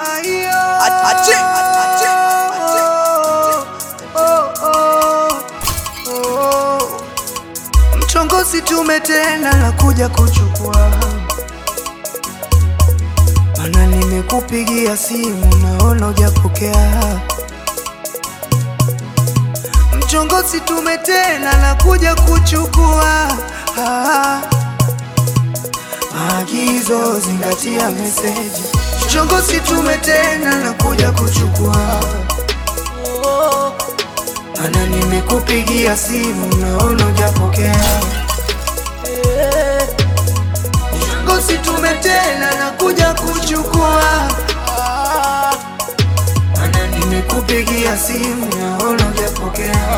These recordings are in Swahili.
Ache, ache, ache. Mchongozi tume tena na kuja kuchukua, mana nimekupigia simu naona hujapokea. Mchongozi tume tena na kuja kuchukua ah. Maagizo zingatia meseji. Mchongozi tume tena na kuja kuchukua, mana nimekupigia simu naona hujapokea. Mchongozi tume tena na kuja kuchukua, mana nimekupigia simu naona hujapokea.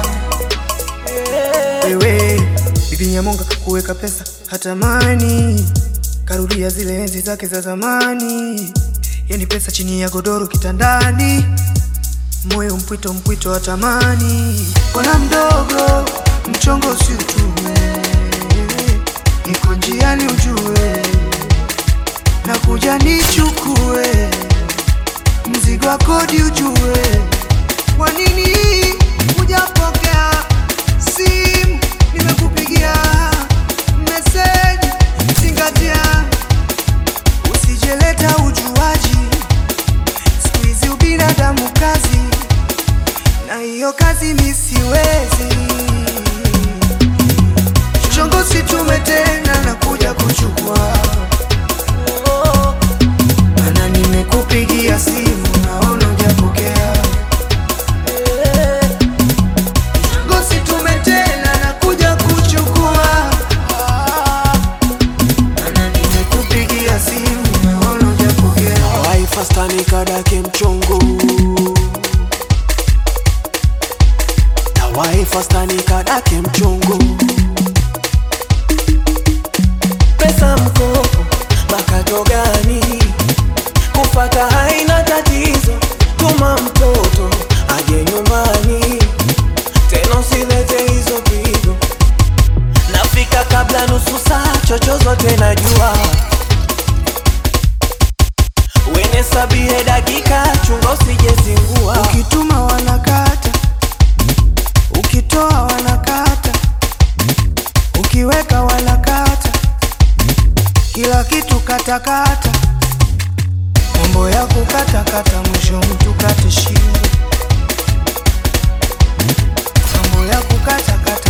Wewe bibi Nyamonga kuweka pesa hatamani, karudia zile enzi zake za zamani, yani pesa chini ya godoro kitandani, moyo mpwito mpwito hatamani. Bwana mdogo, mchongo si utume, niko njiani ujue, nakuja nichukue mzigo wa kodi ujue, kwa nini hujapokea simu? Nimekupigia meseji, zingatia, usijeleta ujuaji. Siku hizi ubinadamu kazi, na hiyo kazi mi siwezi. Chongozi tume tena na kuja kuchukua, mana nimekupigia simu naona hujapokea. Ngozi tume tena na kuja kuchukua, mana nimekupigia simu naona hujapokea. Waifasta nikadake mchongo na waifasta nikadake mchongo pesa mkopo makato gani kufata haina tatizo tuma mtoto aje nyumbani tena usilete hizo pigo nafika kabla nusu saa chochozote najua wene sabie dakika chunga usijezingua Ukituma wanakata, ukitoa wanakata, ukiweka wanakata, kila kitu katakata, mambo ya kukatakata, mwisho mtu kate shingo, mambo ya kukatakata